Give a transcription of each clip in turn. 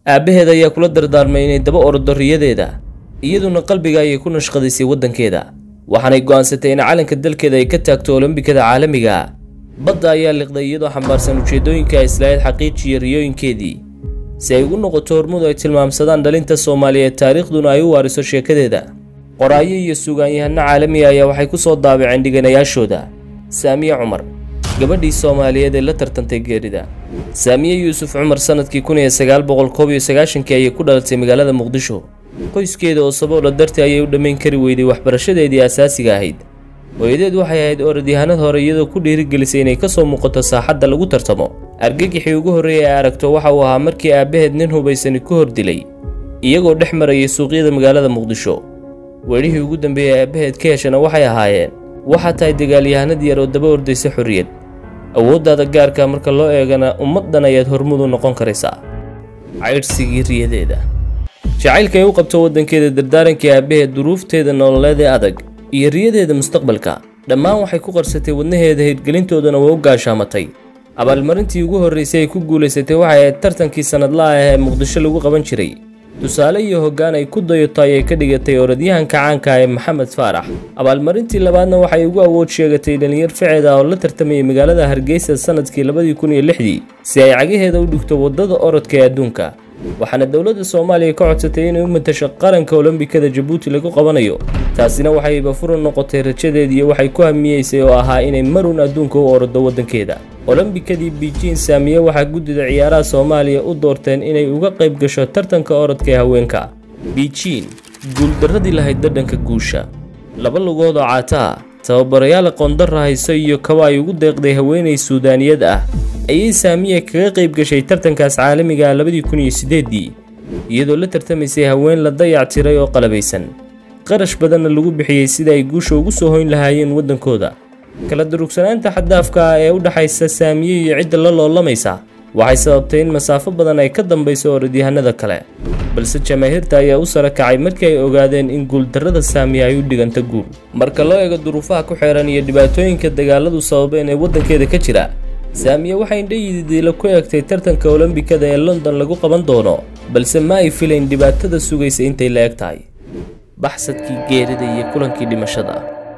aabbaheed ayaa kula dardaarmay inay daba ordo riyadeeda iyaduna qalbiga ayay ku nashqadaysay waddankeeda waxaanay go'aansatay in calanka dalkeeda ay ka taagto olombikada caalamiga badda ayaa liqday iyadoo xambaarsan ujeeddooyinka islahayd xaqiijiya riyooyinkeedii si ay ugu noqoto hormudu ay tilmaamsadaan dhalinta soomaaliyeed taariikhduna ay u waariso sheekadeeda qoraayo iyo sugaanyahano caalamiga ayaa waxay ku soo daabaceen dhiganayaashooda saamiye cumar gabadhii soomaaliyeed ee la tartantay geerida saamiye yuusuf cumar sanadkii kun iyo sagaal boqol koob iyo sagaashankii ayay ku dhalatay magaalada muqdisho qoyskeeda oo saboola dartii ayay u dhammayn kari weyday waxbarashadeedii asaasiga ahayd hooyadeed waxay ahayd orodyahanad hore iyadoo ku dhiirigelisay inay ka soo muuqato saaxadda lagu tartamo argagixii ugu horreeyay ay aragto waxa uu ahaa markii aabbaheed nin hubaysani ku hor dilay iyagoo dhex marayay suuqyada magaalada muqdisho weedhihii ugu dambeeyey aabbaheed ka heshana waxay ahaayeen waxaa tahay dagaalyahanad yar oo daba ordaysa xorriyad awooddaada gaarka marka loo eegana ummaddan ayaad hormudu noqon karaysaa caydhsigii riyadeeda jacaylka ay u qabto waddankeeda dardaarankii aabbaheed duruufteeda nololeed ee adag iyo riyadeeda mustaqbalka dhammaan waxay ku qarsatay wadnaheeda hirgelintoodana way u gaashaamatay abaalmarintii ugu horraysay ay ku guulaysatay waxay ahayd tartankii sannadlaha ah ee muqdisho lagu qaban jiray tusaale iyo hoggaan ay ku dayato ayay ka dhigatay orodyahanka caanka ee maxamed faarax abaalmarintii labaadna waxay ugu awood sheegatay dhalinyar ficeed ah oo la tartamayay magaalada hargeysa sanadkii labadii kun iyo lixdii si ay cagaheeda u dhigto waddada orodka ee adduunka waxaana dowladda soomaaliya ka codsatay inay u matasho qaranka olombikada jabuuti lagu qabanayo taasina waxayba furan noqotay rajadeediiyo waxay ku hamiyeysay oo ahaa inay marun adduunka u orodo waddankeeda olombikadii biijin saamiye waxaa guddida ciyaaraha soomaaliya u doorteen inay uga qayb gasho tartanka orodka ee haweenka biijin guuldarradii lahayd dhadhanka guusha laba lugood oo caataa tababarayaal aqoondara hayso iyo kaba ay ugu deeqday haweenay suudaaniyad ah ayay saamiye kaga qayb gashay tartankaas caalamiga ah labadii kun iyo siddeeddii iyadoo la tartamaysay haween la dayac tiray oo qalabaysan qarash badanna lagu bixiyey sida ay guusha ugu soo hoyn lahaayeen waddankooda kala durugsanaanta xaddaafka ah ee u dhaxaysa saamiye iyo cidda la loolamaysa waxay sababtay in masaafo badan ay ka dambayso orodyahanada kale balse jamaahiirta ayaa u sara kacay markii ay ogaadeen in guuldarrada saamiye ay u dhiganta guul marka loo eego duruufaha ku xeeran iyo dhibaatooyinka dagaaladu sababeen ee waddankeeda ka jira saamiye waxay indhayididiila ku eegtay tartanka olombikada ee london lagu qaban doono balse ma ay filayn dhibaatada sugaysa intay la eg tahay baxsadkii geerida iyo kulankii dhimashada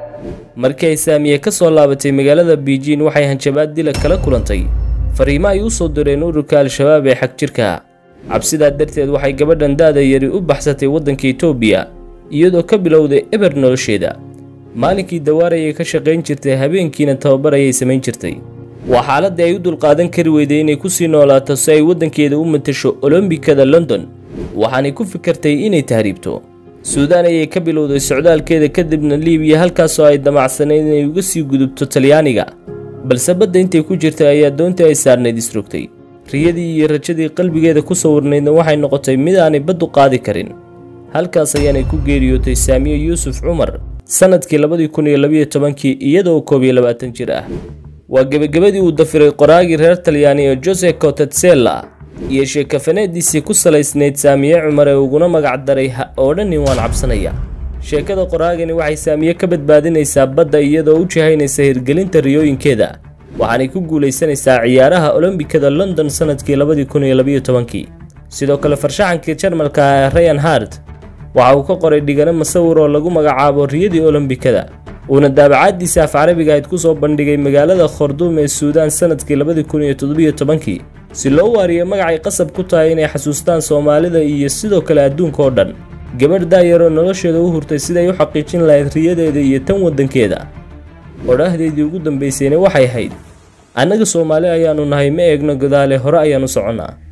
markii ay saamiye ka soo laabatay magaalada biijin waxay hanjabaad dila kala kulantay fariimo ay u soo direen ururka al-shabaab ee xag jirka cabsidaa darteed waxay gabadhan da'da yari u baxsatay waddanka etoobiya iyadoo ka bilowday eber nolosheeda maalinkii dawaarayay ka shaqayn jirtay habeenkiina tababar ayay samayn jirtay waa xaaladii ay u dulqaadan kari weyday inay ku sii noolaato si ay waddankeeda u matasho olombikada london waxaanay ku fikirtay inay tahriibto suudaan ayay ka bilowday socdaalkeeda kadibna liibiya halkaasoo ay damacsanayd inay uga sii gudubto talyaaniga balse badda intay ku jirtay ayaa doontii ay saarnayd isrogtay riyadii iyo rajadii qalbigeeda ku sawirnaydna waxay noqotay mid aanay baddu qaadi karin halkaas ayaanay ku geeriyootay saamiye yuusuf cumar sannadkii labadii kun iyo labiyo tobankii iyadoo koob iyo labaatan jir ah waa gebagabadii uu dafiray qoraagii reer talyaani ee jose cotetzella iyo sheekafaneediisii ku salaysnayd saamiye cumar ee uguna magac daray ha odhanin waan cabsanaya sheekada qoraagani waxay saamiye ka badbaadinaysaa badda iyadoo u jihaynaysa hirgelinta riyooyinkeeda waxaanay ku guulaysanaysaa ciyaaraha olombikada london sannadkii labadii kun iyo labiyo tobankii sidoo kale farshaxankii jarmalka ee rayan hart waxa uu ka qoray dhigano masawir oo lagu magacaabo riyadii olombikada uuna daabacaaddiisa af carabiga ayd ku soo bandhigay magaalada khorduum ee suudaan sannadkii labadii kun iyo toddobiyo tobankii si loo waariyo magacay qasab ku tahay inay xasuustaan soomaalida iyo sidoo kale adduunka oo dhan gabadh daayaroo nolosheeda u hurtay siday u xaqiijin lahayd riyadeeda iyo tan waddankeeda odhaahdeedii ugu dambaysayna waxay ahayd annaga soomaali ayaannu nahay ma eegno gadaale hore ayaannu soconnaa